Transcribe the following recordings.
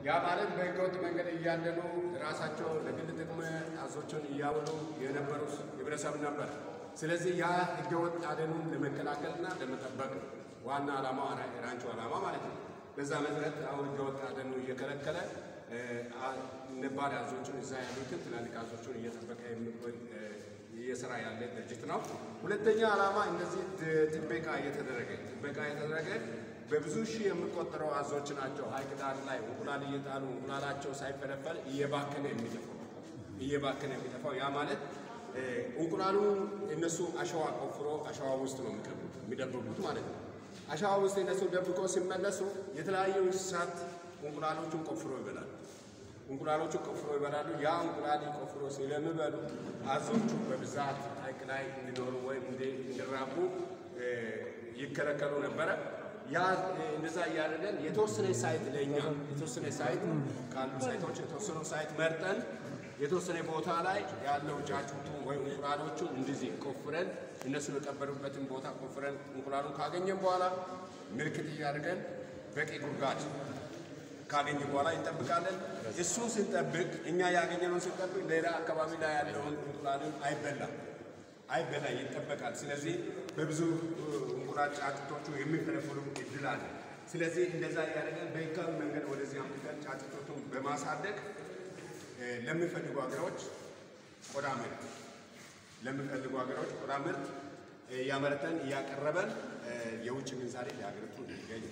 ያ ማለት በህገወጥ መንገድ እያደኑ ራሳቸው ለግል ጥቅም አዞችን እያውሉ የነበሩ ህብረተሰብ ነበር። ስለዚህ ያ ህገወጥ አደኑን ለመከላከልና ለመጠበቅ ነው ዋና ዓላማው ራንቹ ዓላማ ማለት ነው። በዛ መሰረት አሁን ህገወጥ አደኑ እየከለከለ ነባር አዞችን እዛ ያሉትን ትላልቅ አዞችን እየጠበቀ የሚቆይ እየሰራ ያለ ድርጅት ነው። ሁለተኛ ዓላማ እንደዚህ ጥበቃ እየተደረገ ጥበቃ እየተደረገ በብዙ ሺህ የሚቆጠረው አዞች ናቸው ሀይቅ ዳር ላይ እንቁላል እየጣሉ እንቁላላቸው ሳይፈለፈል እየባከነ የሚጠፋው እየባከነ የሚጠፋው ያ ማለት እንቁላሉ እነሱ አሸዋ ቆፍሮ አሸዋ ውስጥ ነው የሚቀብሩት የሚደብቁት ማለት ነው። አሸዋ ውስጥ እነሱ ደብቆ ሲመለሱ የተለያዩ እንስሳት እንቁላሎቹን ቆፍሮ ይበላሉ። እንቁላሎቹ ቆፍሮ ይበላሉ። ያ እንቁላል ቆፍሮ ስለሚበሉ አዞቹ በብዛት ሀይቅ ላይ እንዲኖሩ ወይም እንዲራቡ ይከለከሉ ነበረ። ያ እንደዛ እያደረገን የተወሰነ ሳይት ለእኛ የተወሰነ ሳይት ካሉ ሳይቶች የተወሰኑ ሳይት መርጠን የተወሰነ ቦታ ላይ ያለው ጫጩቱ ወይም እንቁላሎቹ እንደዚህ ቆፍረን እነሱ የቀበሩበትን ቦታ ቆፍረን እንቁላሉን ካገኘን በኋላ ምልክት እያደርገን በቂ ጉድጓድ ካገኘ በኋላ እንጠብቃለን። እሱን ስንጠብቅ እኛ ያገኘነውን ስንጠብቅ ሌላ አካባቢ ላይ ያለውን እንቁላልን አይበላም አይበላ ይጠበቃል። ስለዚህ በብዙ እንቁላል ጫጩቶቹ የሚፈለፍሉ እድል አለ። ስለዚህ እንደዛ እያደረገን በህጋዊ መንገድ ወደዚህ አምጥተን ጫጩቶቹን በማሳደግ ለሚፈልጉ ሀገሮች ቆዳ ምርት ለሚፈልጉ ሀገሮች ቆዳ ምርት እያመረተን እያቀረበን የውጭ ምንዛሬ ለሀገሪቱ እንዲገኝ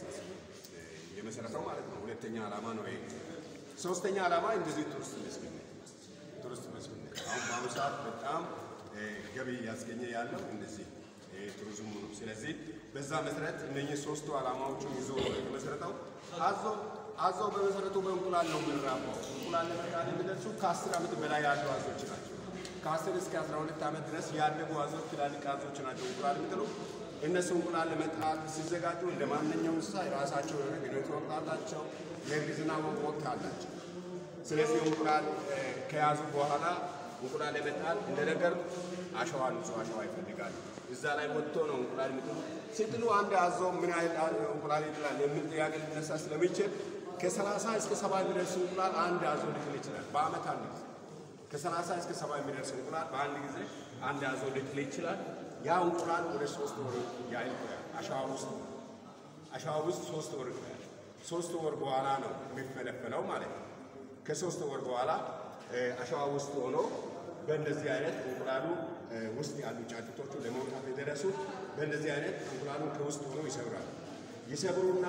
የመሰረተው ማለት ነው። ሁለተኛ ዓላማ ነው ይሄ። ሶስተኛ ዓላማ እንደዚህ ቱሪስት መስህብነት ቱሪስት መስህብነት አሁን በአሁኑ ሰዓት በጣም ገቢ እያስገኘ ያለው እንደዚህ ቱሪዝሙ ነው። ስለዚህ በዛ መሰረት እነኚህ ሶስቱ ዓላማዎቹን ይዞ የተመሰረተው አዞ አዞ በመሰረቱ በእንቁላል ነው የምንራባው። እንቁላል ለመጣል የሚደርሱ ከአስር ዓመት በላይ ያሉ አዞች ናቸው። ከአስር እስከ አስራ ሁለት ዓመት ድረስ ያደጉ አዞች ትላልቅ አዞች ናቸው እንቁላል የሚጥሉ። እነሱ እንቁላል ለመጣል ሲዘጋጁ እንደ ማንኛውም እንስሳ የራሳቸው የሆነ ግንኙነት ወቅት አላቸው፣ የእርግዝና ወቅት አላቸው። ስለዚህ እንቁላል ከያዙ በኋላ እንቁላል ለመጣል እንደነገር አሸዋ ንጹህ አሸዋ ይፈልጋሉ። እዛ ላይ ወጥቶ ነው እንቁላል የሚጥሉ። ሲጥሉ አንድ አዞ ምን ያህል እንቁላል ይጥላል የሚል ጥያቄ ሊነሳ ስለሚችል ከሰላሳ እስከ ሰባ የሚደርስ እንቁላል አንድ አዞ ሊጥል ይችላል። በአመት አንድ ጊዜ ከሰላሳ እስከ ሰባ የሚደርስ እንቁላል በአንድ ጊዜ አንድ አዞ ሊጥል ይችላል። ያ እንቁላል ወደ ሶስት ወር ያህል ይቆያል። አሸዋ ውስጥ አሸዋ ውስጥ ሶስት ወር ይቆያል። ሶስት ወር በኋላ ነው የሚፈለፈለው ማለት ነው። ከሶስት ወር በኋላ አሸዋ ውስጥ ሆኖ በእንደዚህ አይነት እንቁላሉ ውስጥ ያሉ ጫጩቶቹ ለመውጣት የደረሱት በእንደዚህ አይነት እንቁላሉ ከውስጥ ሆኖ ይሰብራሉ። ይሰብሩና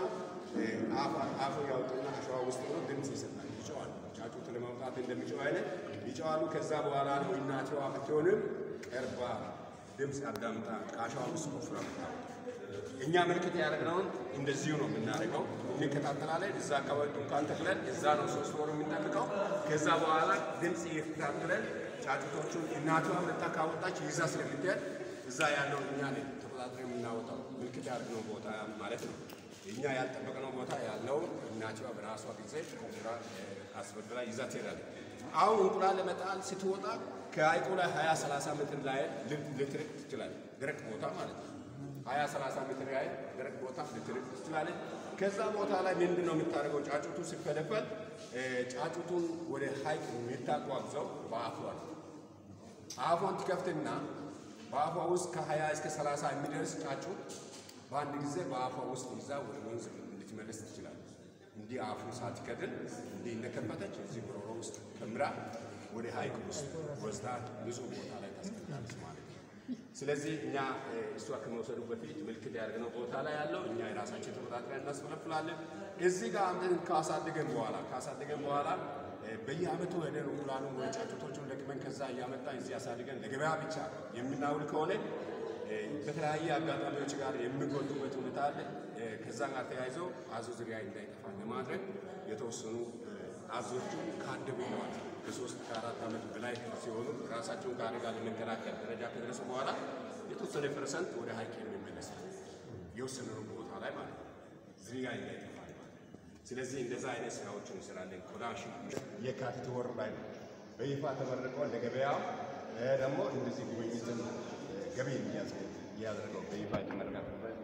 አፉ ያውጡና አሸዋ ውስጥ ሆኖ ድምፅ ይሰጣል፣ ይጨዋሉ። ጫጩቱ ለመውጣት እንደሚጨው አይነት ይጨዋሉ። ከዛ በኋላ ነው እናትዋ ብትሆንም ቀርባ ድምፅ አዳምጣ ከአሸዋ ውስጥ ቆፍራ ምታወጣ። እኛ ምልክት ያደረግነውን እንደዚሁ ነው የምናደርገው። እንከታተላለን። እዛ አካባቢ ድንኳን ተክለን እዛ ነው ሶስት ወሩ የሚጠብቀው። ከዛ በኋላ ድምፅ እየተከታተለን ጫጩቶቹን እናቷ መጣ ካወጣች ይዛ ስለምትሄድ እዛ ያለው እኛ ነን ተቆጣጥረን የምናወጣው ምልክት ያደረግነው ቦታ ማለት ነው። እኛ ያልጠበቅነው ቦታ ያለውን እናቷ በራሷ ጊዜ ስራ አስበድራ ይዛ ትሄዳለች። አሁን እንቁላል ለመጣል ስትወጣ ከሀይቁ ላይ ሀያ ሰላሳ ሜትር ላይ ልትርቅ ትችላለች። ደረቅ ቦታ ማለት ነው። ሀያ ሰላሳ ሜትር ያህል ደረቅ ቦታ ልትርቅ ትችላለች። ከዛ ቦታ ላይ ምንድን ነው የምታደርገው? ጫጩቱ ሲፈለፈል ጫጩቱን ወደ ሀይቅ የምታጓጉዘው በአፏ ነው። አፏን ትከፍትና በአፏ ውስጥ ከሀያ እስከ ሰላሳ የሚደርስ ጫጩት በአንድ ጊዜ በአፏ ውስጥ ይዛ ወደ ወንዝ ልትመለስ ትችላለች። እንዲህ አፉን ሳትከድን እንዲህ እንደከፈተች እዚህ ጉሮሮ ውስጥ ከምራ ወደ ሀይቅ ውስጥ ወስዳ ንጹህ ቦታ ላይ ታስቀምጣለች ማለት ነው። ስለዚህ እኛ እሷ ከመውሰዱ በፊት ምልክት ያደርግነው ቦታ ላይ ያለው እኛ የራሳችን ተቆጣጥረን እናስፈለፍላለን። እዚህ ጋር አምጥተን ካሳደገን በኋላ ካሳደገን በኋላ በየአመቱ ሄደን እንቁላሉን ወይ ጫጩቶቹን ለቅመን ከዛ እያመጣ እዚህ አሳድገን ለገበያ ብቻ የምናውል ከሆነ በተለያየ አጋጣሚዎች ጋር የሚጎዱበት ሁኔታ አለ። ከዛ ጋር ተያይዞ አዞ ዝርያ እንዳይጠፋ ለማድረግ የተወሰኑ አዞቹ ካደጉ በኋላ ከሶስት ከአራት ዓመት በላይ ሲሆኑ ራሳቸውን ከአደጋ ለመከላከል ደረጃ ከደረሱ በኋላ የተወሰነ ፐርሰንት ወደ ሀይቅ የሚመለስ የወሰነው ቦታ ላይ ማለት ነው ዝርያ እንዳይጠፋ ማለት ነው። ስለዚህ እንደዛ አይነት ስራዎችን እንሰራለን። ቆዳ የካቲት ወር ላይ ነው በይፋ ተመርቀው ለገበያው ደግሞ እንደዚህ ጉብኝትን ገቢ የሚያስገኝ እያደረገው በይፋ የተመረቀበት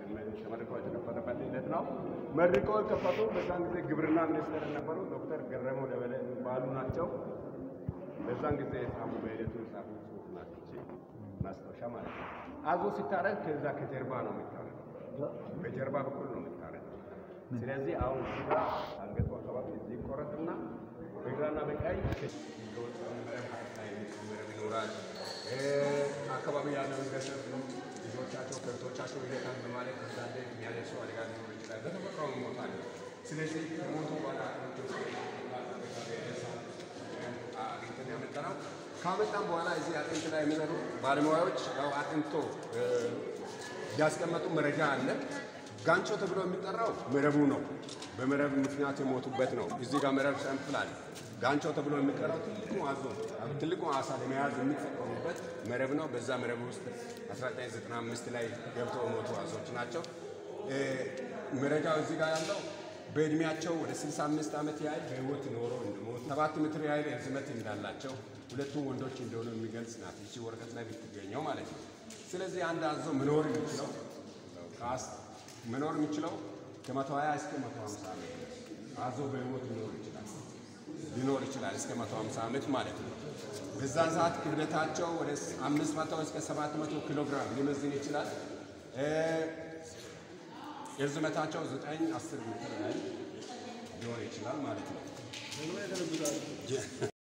ተመርቆ የተከፈተበት ሂደት ነው። መርቆ የከፈቱ በዛን ጊዜ ግብርና ሚኒስትር የነበሩ ዶክተር ገረመው ደበሌ የሚባሉ ናቸው። በዛን ጊዜ የጻፉ በሂደቱ የጻፉ ጽሁፍ ናቸው። ማስታወሻ ማለት ነው። አዞ ሲታረድ ከዛ ከጀርባ ነው የሚታረድ፣ በጀርባ በኩል ነው የሚታረድ። ስለዚህ አሁን እዚህ ጋር አንገቱ አካባቢ እዚህ ይቆረጥና በግራና በቀኝ ይኖራል። አካባቢ ያለው ህብረተሰብ ልጆቻቸው ከብቶቻቸው ይለካል በማለት አንዳንዴ የሚያደርሱ አደጋ ሊኖር ይችላል። በተፈጥሮ ይሞታል። ስለዚህ ከሞቱ በኋላ አግኝተን ያመጣነው ካመጣን በኋላ እዚህ አጥንት ላይ የሚሰሩ ባለሙያዎች ያው አጥንቶ ያስቀመጡ መረጃ አለ። ጋንቾ ተብሎ የሚጠራው መረቡ ነው። በመረብ ምክንያት የሞቱበት ነው። እዚህ ጋር መረብ ሰንፍል አለ። ጋንቾ ተብሎ የሚጠራው ትልቁ አዞ ትልቁ አሳ ለመያዝ የሚጠቀሙበት መረብ ነው። በዛ መረብ ውስጥ 1995 ላይ ገብተው የሞቱ አዞች ናቸው። መረጃው እዚህ ጋር ያለው በእድሜያቸው ወደ 65 ዓመት ያህል በህይወት ኖሮ እንደሞቱ ሰባት ሜትር ያህል ርዝመት እንዳላቸው ሁለቱም ወንዶች እንደሆኑ የሚገልጽ ናት ይቺ ወረቀት ላይ ብትገኘው ማለት ነው። ስለዚህ አንድ አዞ መኖር የሚችለው ካስ መኖር የሚችለው ከመቶ ሀያ እስከ መቶ ሀምሳ ዓመት አዞ በህይወት ሊኖር ይችላል ሊኖር ይችላል እስከ መቶ ሀምሳ ዓመት ማለት ነው። በዛን ሰዓት ክብደታቸው ወደ አምስት መቶ እስከ ሰባት መቶ ኪሎ ግራም ሊመዝን ይችላል። የርዝመታቸው ዘጠኝ አስር ሜትር ያህል ሊሆን ይችላል ማለት ነው።